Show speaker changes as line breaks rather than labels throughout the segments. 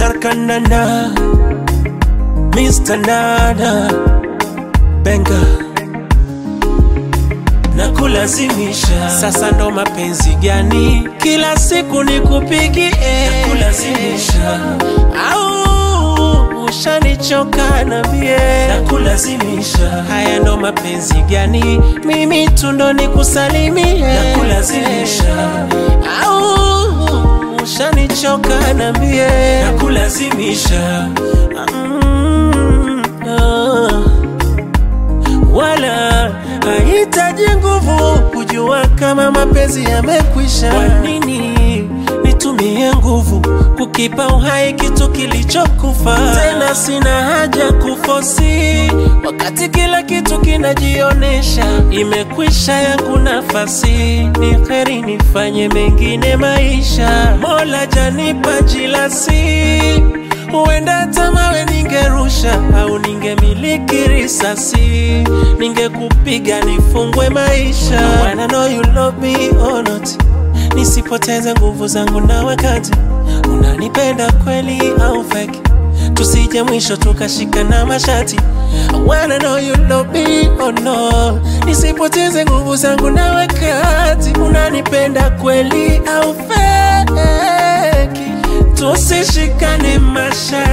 Sharkanana Mr. Nana Benga na kulazimisha. Sasa ndo mapenzi gani? Kila siku nikupigie na kulazimisha, au ushanichoka nambie na kulazimisha. Haya ndo mapenzi gani? Mimi tu ndo nikusalimie na kulazimisha, au ushanichoka nambie na kulazimisha. Mm, ah wala hahitaji nguvu kujua kama mapenzi yamekwisha. Kwa nini nitumie nguvu kukipa uhai kitu kilichokufa? Tena sina haja kufosi wakati kila kitu kinajionesha imekwisha. Yangu nafasi ni heri nifanye mengine maisha. Mola janipa jilasi huenda hata mawe ningerusha au ningemiliki risasi, ningekupiga nifungwe maisha. I wanna know you love me or not, nisipoteze nguvu zangu na wakati unanipenda kweli au fake, tusije mwisho tukashika na mashati. I wanna know you love me or no, nisipoteze nguvu zangu na wakati unanipenda kweli au fake tusishikane masha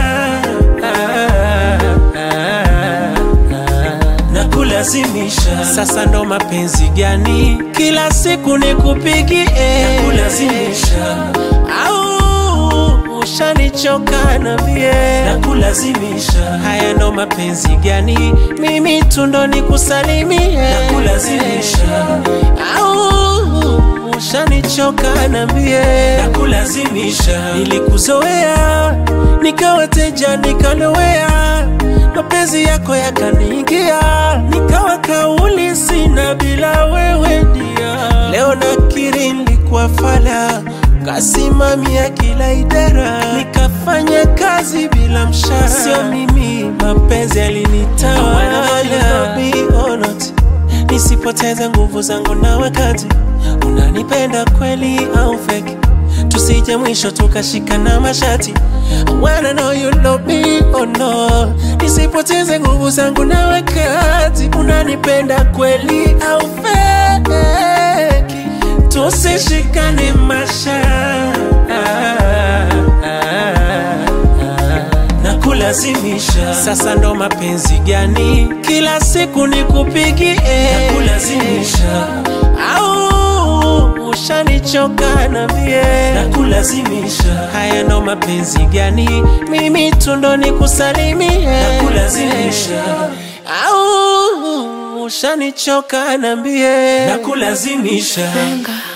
na kulazimisha. Sasa ndo mapenzi gani? Kila siku nikupigie na kulazimisha, au ushanichoka nambie na kulazimisha. Haya ndo mapenzi gani? Mimi tu ndo nikusalimie na kulazimisha, au ushanichoka nambie na kulazimisha. Nilikuzoea nikawa teja nikalowea, mapenzi yako yakaniingia, nikawa kauli sina bila wewe dia. Leo nakiri nilikuwa fala, kasimamia kila idara, nikafanya kazi bila mshahara. Sio mimi, mapenzi yalinitawala nisipoteze nguvu zangu na wakati unanipenda kweli au fake, tusije mwisho tukashika na mashati. I wanna know you love me or no, nisipoteze nguvu zangu na wakati unanipenda kweli au fake, tusishikane masha na kulazimisha. Sasa ndo mapenzi gani? Kila siku nikupigie na kulazimisha, au ushanichoka nambie na kulazimisha. Haya ndo mapenzi gani? Mimi tu ndo nikusalimie na kulazimisha, au ushanichoka nambie na kulazimisha.
Benga.